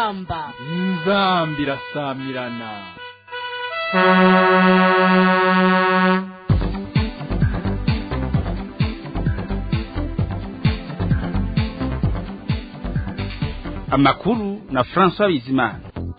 inzamba inzamba irasamirana amakuru na François Bizimana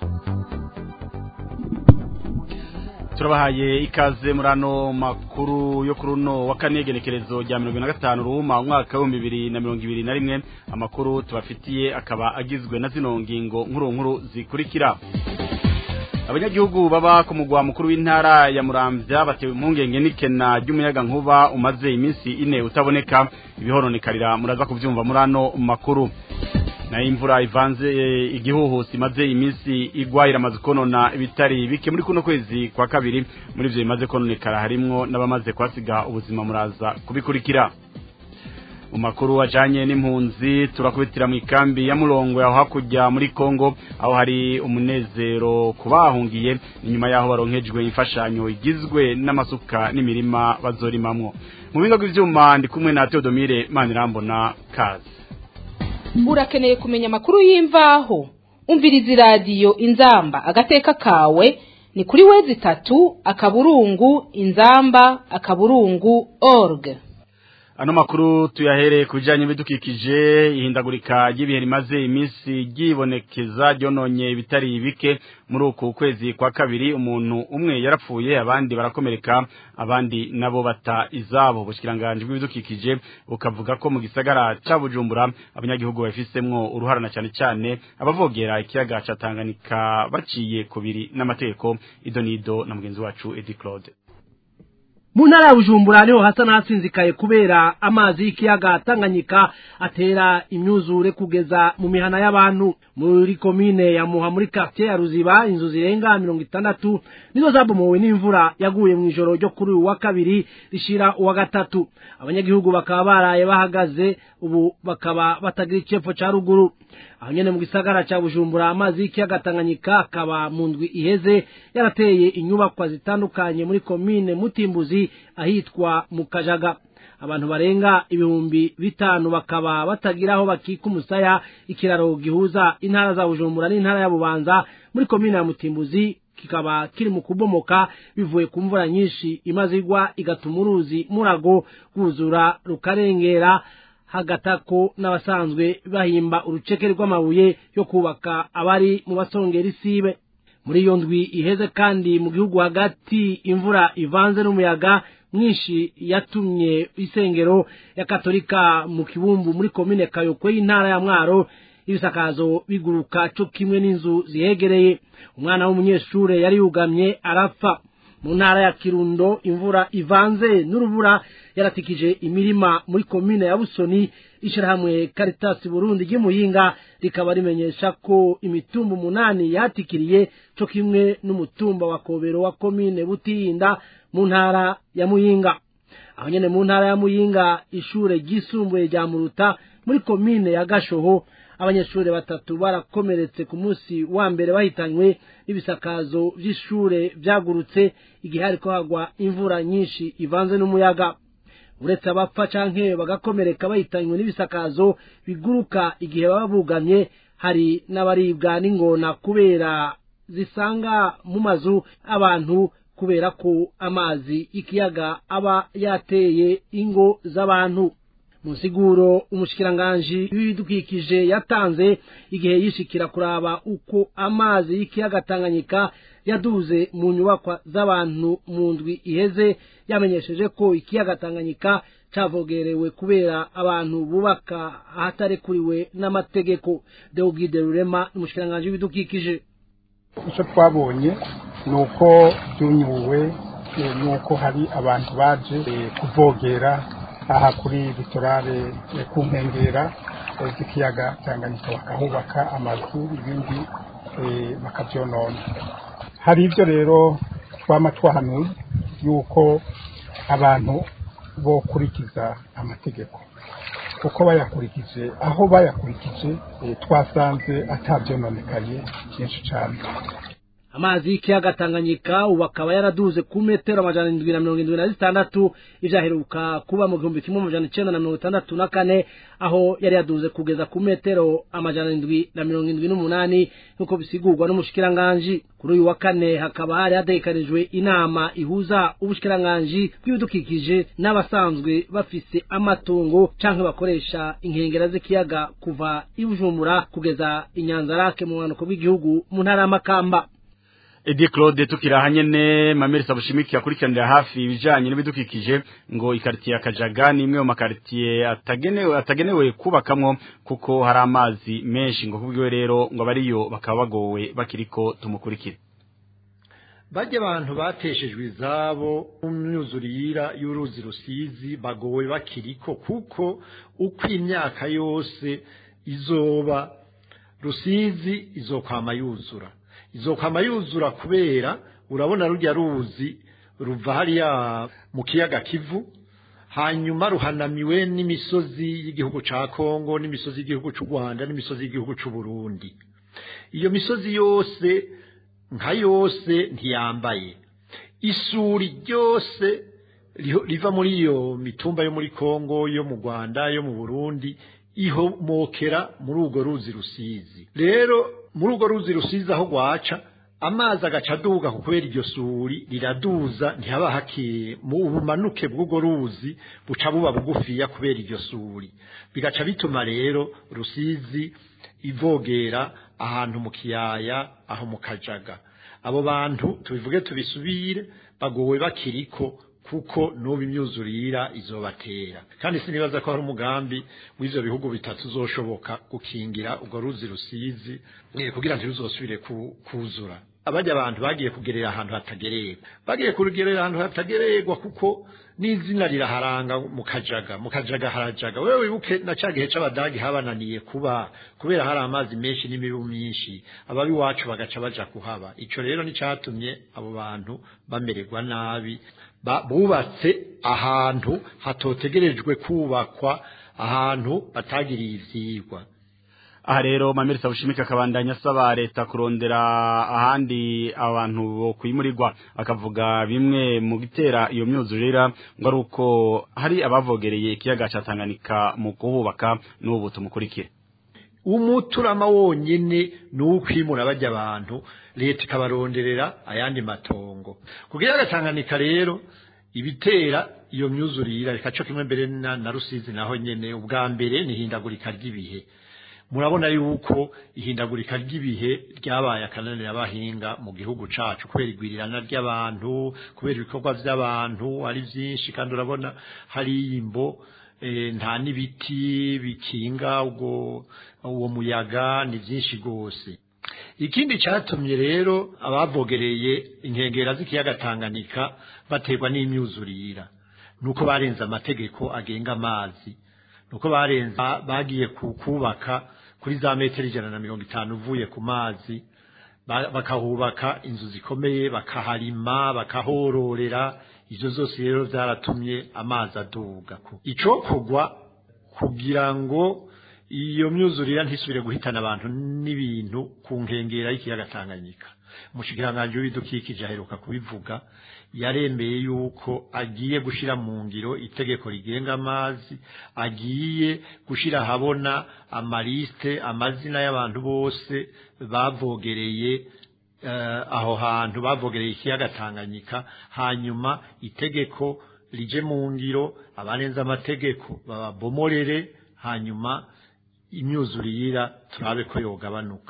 turabahaye ikaze muri ano makuru yo kuri uno wa kane genekerezo rya mirongo na gatanu ruhuma umwaka w'ibihumbi bibiri na mirongo ibiri na rimwe amakuru tubafitiye akaba agizwe na zino ngingo nkuru nkuru zikurikira abanyagihugu baba ku mugwa mukuru w'intara ya muramvya batewe impungenge n'ikena ry'umuyaga nkuba umaze iminsi ine utaboneka ibihoronekarira muraza kuvyumva muri ano makuru na imvura ivanze igihuhusi imaze iminsi igwa iramaze konona ibitari bike muri kuno kwezi kwa kabiri muri ivyo bimaze kononekara harimwo n'abamaze kwasiga ubuzima muraza kubikurikira mu makuru ajanye n'impunzi turakubitira mu ikambi ya murongo yaho hakurya muri Kongo aho hari umunezero kubahungiye inyuma yaho baronkejwe imfashanyo igizwe n'amasuka n'imirima bazorimamwo mu bigo by'ivyuma ndi kumwe na Theodomire Manirambona kazi urakeneye kumenya amakuru y'imvaho umviriza iradiyo inzamba agateka kawe ni kuri wezi itatu akaburungu inzamba akaburungu org ano makuru tuyahereye ku bijyanye n'ibidukikije ihindagurika ry'ibihe rimaze iminsi ryibonekeza ryononye ibitari bike muri uku kwezi kwa kabiri umuntu umwe yarapfuye abandi barakomereka abandi nabo bata izabo ubushyikiranganji bw'ibidukikije bukavuga ko mu gisagara cya bujumbura abanyagihugu babifisemwo uruharana cyane cyane abavogera ikiyaga cya tanganyika baciye kubiri n'amategeko idonido na mugenzi wacu edi claude mu ntara ya bujumbura niho hasa n'ahatsinzikaye kubera amazi y'ikiyaga tanganyika atera imyuzure kugeza mu mihana y'abantu muri komine ya muha muri quartier ya ruziba inzu zirenga mirongo itandatu nizo zabomowe n'imvura yaguye mu ijoro ryo kuri uyu wa kabiri rishira uwa gatatu abanyagihugu bakaba baraye bahagaze ubu bakaba batagira icepfo ca ruguru aho nyene mu gisagara ca bujumbura amazi y'ikiyaga tanganyika akaba mu ndwi iheze yarateye inyubakwa zitandukanye muri komine mutimbuzi ahitwa mu kajaga abantu barenga ibihumbi bitanu bakaba batagira aho bakika umusaya ikiraro gihuza intara za bujumbura n'intara ya bubanza muri komine ya mutimbuzi kikaba kiri mu kubomoka bivuye ku mvura nyinshi imaze igwa igatuma uruzi murago rwuzura rukarengera hagatako n'abasanzwe bahimba uruceke rw'amabuye yo kubaka abari mu basongera isibe muri iyo ndwi iheze kandi mu gihugu hagati imvura ivanze n'umuyaga mwinshi yatumye isengero ya katolika mu kibumbu muri komine kayokwe y'intara ya mwaro ibisakazo biguruka cyo kimwe n'inzu zihegereye umwana w'umunyeshure yari yugamye arapfa mu ntara ya kirundo imvura ivanze n'urubura yaratikije imirima muri komine ya busoni ishirahamwe Caritas Burundi ry'imuyinga rikaba rimenyesha ko imitumba umunani yatikiriye cyo kimwe n'umutumba wa kobero wa komine butirinda mu ntara ya muyinga aho nyene mu ntara ya muyinga ishure ryisumbuye rya muruta muri komine ya gashoho abanyeshuri batatu barakomeretse ku munsi wa mbere bahitanywe n'ibisakazo by'ishure byagurutse igihe hariko hagwa imvura nyinshi ivanze n'umuyaga uretse abapfa canke bagakomereka bahitanywe n'ibisakazo biguruka igihe baba bugamye hari n'abaribwa n'ingona kubera zisanga mu mazu abantu kubera ko amazi y'ikiyaga aba yateye ingo z'abantu musiguro umushikiranganji w'ibidukikije yatanze igihe yishikira kuraba uko amazi y'ikiyaga Tanganyika yaduze mu nyubakwa z'abantu mu ndwi iheze yamenyesheje ko ikiyaga Tanganyika cavogerewe kubera abantu bubaka ahatarekuriwe n'amategeko Deogide Rurema umushikiranganji w'ibidukikije icyo twabonye ni uko byunyuwe ni uko hari abantu baje kuvogera aha kuri litorale ku nkengera z'ikiyaga Tanganyika bakahubaka amazu ibindi bakabyonona hari ibyo rero twama twahanuye yuko abantu bokurikiza amategeko kuko bayakurikije aho bayakurikije twasanze atabyononekaye byinshi cyane amazi y'ikiyaga tanganyika ubu akaba yaraduze ku metero amajana indwi na mirongo indwi na zitandatu ivyaheruka kuba mu gihumbi kimwe amajana icenda na mirongo itandatu na kane aho yari yaduze kugeza ku metero amajana indwi na mirongo indwi n'umunani nk'uko bisigurwa n'umushikiranganji kuri uyu wa kane hakaba hari hategekanijwe inama ihuza ubushikiranganji bw'ibidukikije n'abasanzwe bafise amatungo canke bakoresha inkengera z'ikiyaga kuva i bujumbura kugeza i nyanzarake mu bumanuko bw'igihugu mu ntara y'amakamba Edi Claude tukiraha nyene Mameri Sabushimiki yakurikiranira hafi ibijanye n'ibidukikije ngo ikartiye ya Kajaga ni imwe mu makartiye atagenewe atagenewe kubakamwo kuko hari amazi menshi ngo kubwiwe rero ngo abariyo bakaba bagowe bakiriko tumukurikire bajya abantu bateshejwe izabo mu myuzurira y'uruzi rusizi bagowe bakiriko kuko uko imyaka yose izoba rusizi izokwama yuzura izokwama yuzura kubera urabona rujya ruzi ruva hariya mu kiyaga kivu hanyuma ruhanamiwe n'imisozi y'igihugu ca Kongo n'imisozi y'igihugu c'u Rwanda n'imisozi y'igihugu c'u Burundi iyo misozi yose nka yose ntiyambaye isuri ryose riva muri iyo mitumba yo muri Kongo yo mu Rwanda yo mu Burundi ihomokera muri urwo ruzi rusizi rero muri urwo ruzi rusizi aho rwaca amazi agaca aduga kubera iryo suri riraduza ntihaba hakiye mu bumanuke bw'urwo ruzi buca buba bugufiya kubera iryo suri bigaca bituma rero rusizi ivogera ahantu mu kiyaya aho mu kajaga abo bantu tubivuge tubisubire bagowe bakiriko kuko n'ubu imyuzurira izobatera kandi sinibaza ko hari umugambi w'ivyo bihugu bitatu uzoshoboka gukingira urwo ruzi rusizi kugira ntiruzosubire kuzura abajya abantu bagiye kugerera ahantu hatagererwa bagiye kugerera ahantu hatagererwa kuko n'izina riraharanga mu kajaga mu kajaga harajaga wewe wibuke na ca gihe c'abadagi habananiye kuba kubera hari amazi menshi n'imibu myinshi ababi wacu bagaca baja kuhaba ico rero nicatumye abo bantu bamererwa nabi bubatse ahantu hatotegerejwe kubakwa ahantu batagiriye ivyigwa aha rero Mameri Sabushimika akabandanya asaba leta kurondera ahandi abantu bo kwimurirwa akavuga bimwe mu gitera iyo myuzurira ngo ari uko hari abavogereye ikiyaga ca Tanganyika mu kuhubaka n'ubu tumukurikire umuturama wonyene ni ukwimura bajya abantu leta ikabaronderera ayandi matongo kugira Tanganyika rero ibitera iyo myuzurira reka cyo kimwe mbere na, na rusizi naho nyene ubwa mbere ni hindagurika ry'ibihe murabona yuko ihindagurika ry'ibihe ryabaye akananira abahinga mu gihugu cacu kubera igwirirana ry'abantu kubera ibikorwa by'abantu ari byinshi kandi urabona hari imbo e, nta n'ibiti bikinga ubwo uwo muyaga ni byinshi rwose ikindi cyatumye rero abavogereye inkengera z'ikiyaga Tanganyika baterwa n'imyuzurira nuko barenze amategeko agenga amazi nuko barenze bagiye kubaka kuri za metero ijana na mirongo itanu uvuye ku mazi bakahubaka inzu zikomeye bakaharima bakahororera ibyo zose rero byaratumye amazi aduga icokogwa kugira ngo iyo myuzurira ntisubire guhitana abantu n'ibintu ku nkengera y'ikiyaga Tanganyika umushikiranganji w'ibidukikije aheruka kubivuga yaremeye yuko agiye gushira mu ngiro itegeko rigenga amazi agiye gushira habona amaliste amazina y'abantu bose bavogereye uh, aho hantu bavogereye ikiyaga Tanganyika hanyuma itegeko rije mu ngiro abanenza amategeko babomorere hanyuma imyuzurira turabe ko yogabanuka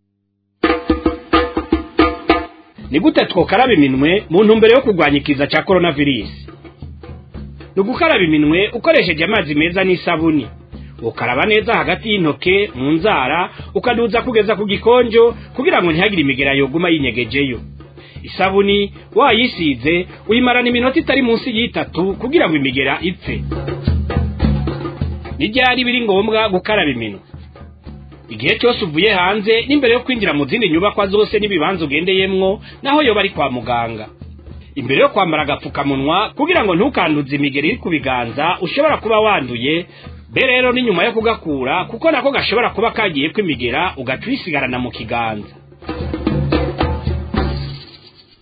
ni gute twokaraba iminwe mu ntumbero yo kurwanya ikiza cya coronavirus ni ugukaraba iminwe ukoresheje amazi meza n'isabuni ukaraba neza hagati y'intoke mu nzara ukaduza kugeza ku gikonjo kugira ngo ntihagire imigera yoguma yinyegejeyo isabuni wayisize uyimarana iminota itari munsi y'itatu kugira ngo imigera ipfe n'ibyari biri ngombwa gukaraba iminwe igihe cyose uvuye hanze n'imbere yo kwinjira mu zindi nyubakwa zose n'ibibanza ugendeyemwo naho yoba ari kwa muganga imbere yo kwambara agapfukamunwa kugira ngo ntukanduze imigeri iri ku biganza ushobora kuba wanduye be rero ni nyuma yo kugakura kuko nako gashobora kuba kagiye kw'imigera ugaca uyisigarana mu kiganza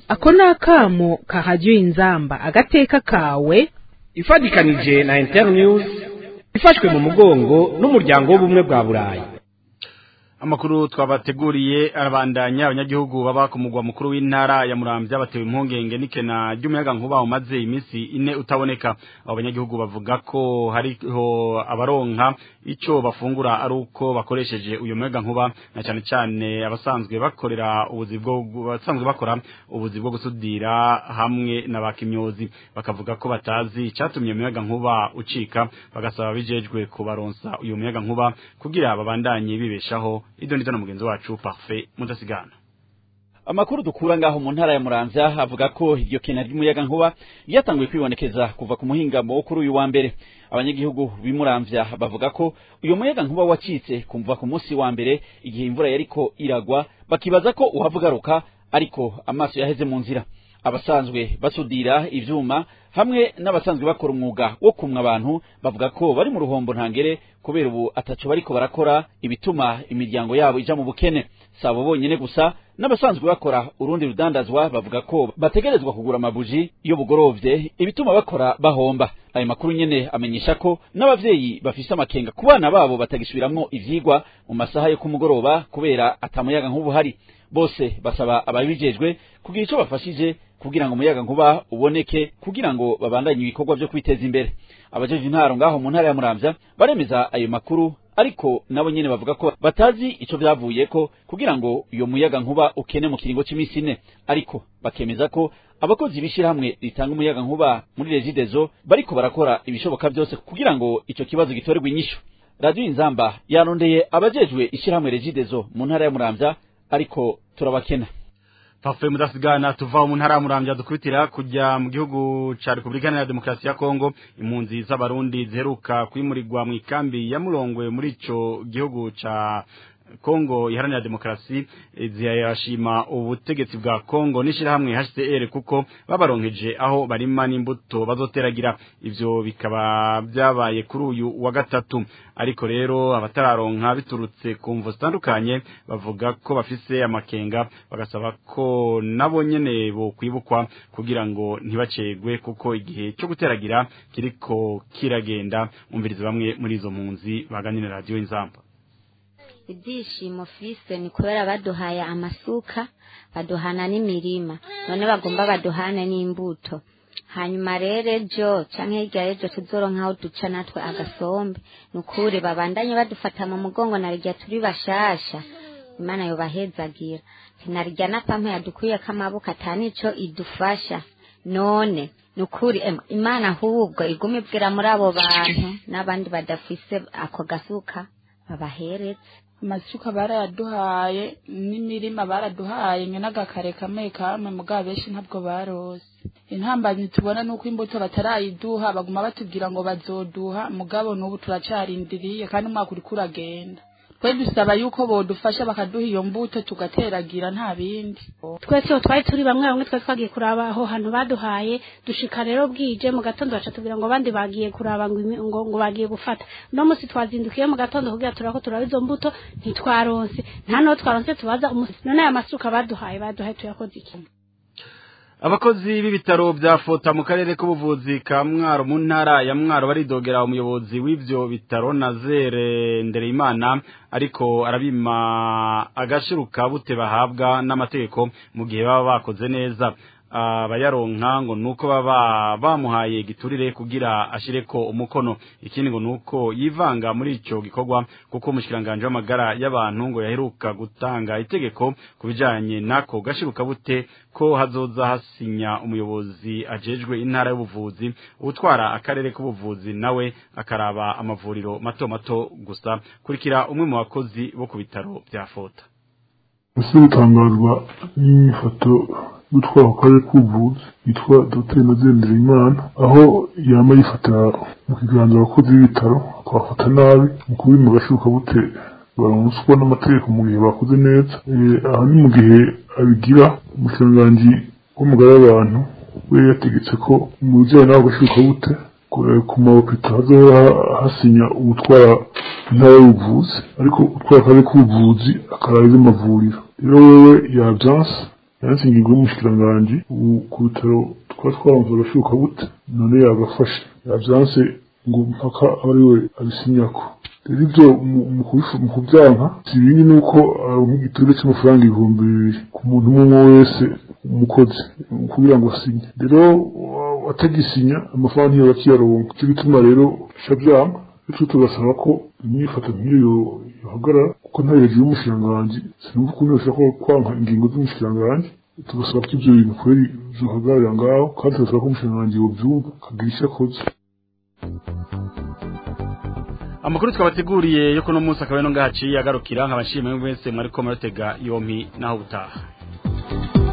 ako ni akamo kahajya inzamba agateka kawe ifatikanije na internews ifashwe mu mugongo n'umuryango w'ubumwe bwa burayi amakuru twabateguriye arabandanya abanyagihugu baba ku mugwa mukuru w'intara ya Muramvya batewe impungenge n'ikena ry'umuyaga nkuba umaze iminsi ine utaboneka abo banyagihugu bavuga ko hariho abaronka ico bafungura ari uko bakoresheje uyu muyaga nkuba na cyane cyane abasanzwe bakorera ubuzi bwo basanzwe bakora ubuzi bwo gusudira hamwe na bakimyozi bakavuga ko batazi icatumye umuyaga nkuba ucika bagasaba bijejwe kubaronsa uyu muyaga nkuba kugira babandanye bibeshaho ido ndito na mugenzi wacu parfait mudasigana amakuru dukura ngaho mu ntara ya Muramvya avuga ko iryo kena ry'umuyaga nkuba ryatanguye kwibonekeza kuva ku muhingamo wo kuri uyu wa mbere abanyagihugu b'imuramvya bavuga ko uyu muyaga nkuba wacitse kumva ku munsi wa mbere igihe imvura yariko iragwa bakibaza ko uhava ugaruka ariko amaso yaheze mu nzira abasanzwe basudira ivyuma hamwe n'abasanzwe bakora umwuga wo kumwa abantu bavuga ko bari mu ruhombo ntangere kubera ubu ataco bariko barakora ibituma imiryango yabo ija mu bukene sabo bonyene gusa n'abasanzwe bakora urundi rudandazwa bavuga ko bategerezwa kugura amabuji iyo bugorovye ibituma bakora bahomba ayo makuru nyene amenyesha ko n'abavyeyi bafise amakenga ku bana babo batagisubiramwo ivyigwa mu masaha yo kumugoroba kubera atamuyaga nk'ubu hari bose basaba ababijejwe kugira ico bafashije kugira ngo umuyaga nkuba uboneke kugira ngo babandanye ibikorwa vyo kwiteza imbere abajeje intaro ngaho mu ntara ya Muramvya baremeza ayo makuru ariko nabo nyene bavuga ko batazi ico vyavuyeko kugira ngo uyo muyaga nkuba ukene mu kiringo c'imisi ine ariko bakemeza ko abakozi b'ishirahamwe ritanga umuyaga nkuba muri regidezo bariko barakora ibishoboka vyose kugira ngo ico kibazo gitorerwe inyishu radio inzamba yarondeye abajejwe ishirahamwe regidezo mu ntara ya Muramvya ariko turabakena Parfait mudasigana tuva mu ntara ya Muramvya dukubitira kujya mu gihugu ca Republika ya Demokarasi ya Kongo impunzi z'abarundi ziheruka kwimurirwa mu ikambi ya Murongwe muri ico gihugu ca Kongo iharanira demokrasi ziyashima ubutegetsi bwa Kongo nishirahamwe HCR kuko babaronkeje aho barima n'imbuto bazoteragira ivyo bikaba byabaye kuri uyu wa gatatu ariko rero abatararonka biturutse ku mvo zitandukanye bavuga ko bafise amakenga bagasaba ko nabo nyene bo kwibukwa kugira ngo ntibacegwe kuko igihe cyo guteragira kiriko kiragenda umviriza bamwe muri izo mpunzi baganira radio inzamba ibyishimo fise ni kubera baduhaye amasuka baduhana n'imirima none bagomba baduhane n'imbuto hanyuma rero ejo canke hirya y'ejo tuzoronkaho duca natwe agasombe ni ukuri babandanye badufata mu mugongo narirya turi bashasha imana yobahezagira narirya na pampa yadukuyeko amaboko atanico idufasha none ni ukuri imana ahubwo iguma ibwira muri abo bantu n'abandi badafise ako gasuka babaheretse amasuka barayaduhaye n'imirima baraduhaye mwe n'agakare kamwe kamwe mugabo benshi ntabwo barose intambanyi tubona nuko imbuto batarayiduha baguma batubwira ngo bazoduha mugabo n'ubu turacarindiriye kandi umwaka uriko uragenda twe dusaba yuko bodufasha bakaduha iyo mbuto tugateragira nta bindi twese twari turi bamwe bamwe twari twagiye kuraba aho hantu baduhaye dushika rero bwije mu gatondo baca tubwira ngo abandi bagiye kuraba ngo ngo, ngo bagiye gufata no musi twazindukiye mu gatondo kugira turako turaba izo mbuto ntitwaronse nta no twaronse tubaza umusi none aya masuka baduhaye baduhaye tuyakoze iki abakozi b'ibitaro bya fota mu karere k'ubuvuzi ka mwaro mu ntara ya mwaro baridogera umuyobozi w'ivyo bitaro nazere ndereyimana ariko arabima agashiruka bute bahabwa n'amategeko mu gihe baba bakoze neza abayaronka ngo nuko baba bamuhaye giturire kugira ashireko umukono ikindi ngo nuko yivanga muri ico gikorwa kuko umushikiranganje w'amagara y'abantu ngo yaheruka gutanga itegeko kubijanye nako gashiruka bute ko hazoza hasinya umuyobozi ajejwe intara y'ubuvuzi utwara akarere k'ubuvuzi nawe akaraba amavuriro mato mato gusa kurikira umwe mu bakozi bo ku bitaro bya fota ese gutangazwa n'ifoto gutwara akarere k'ubuvuzi yitwa dr nazendera imana aho yama yifatira mu kiganza abakozi b'ibitaro akabafata nabi mu kubima agashuka bute baronswa n'amategeko mu gihe bakoze neza aha ni mu gihe abigira umushikiranganji w'umugara w'abantu we yategetse ko mu bijyanye n'ako gashuka bute ku mabopita hazohora hasinya umutwara intara y'ubuvuzi ariko utwara akarere k'ubuvuzi akaraba iby'amavuriro rero wewe yabyanse yanse ingingo y'umushikiranganji ubu ku bitaro twaba twaronse agashuka gute none yagafashe yavyanse ngo mpaka aba ari we abisinyako rero ivyo mu- mu kubifu- mu kuvyanka si ibindi nuko aronka igitego c'amafaranga ibihumbi bibiri ku muntu umwe umwe wese umukozi kugira ngo asinye rero wa- atagisinya amafaranga ntiyo bakiyaronka ico gituma rero ca vyanga bityo tugasaba ko imyifato nk'iyo yo- yohagarara kuko nta hejuru y'umushikiranganji sinumva ukuntu yoshobora kwanka ingingo z'umushikiranganji tugasaba ko ivyo bintu kweri vyohagararira ngaho kandi tugasaba ko umushikiranganji yovyumva akagira ico akoze amakuru twabateguriye yo kuno munsi akaba no ngahaciye agarukira nkabashimiye mwese mwariko muratega yompi naho butaha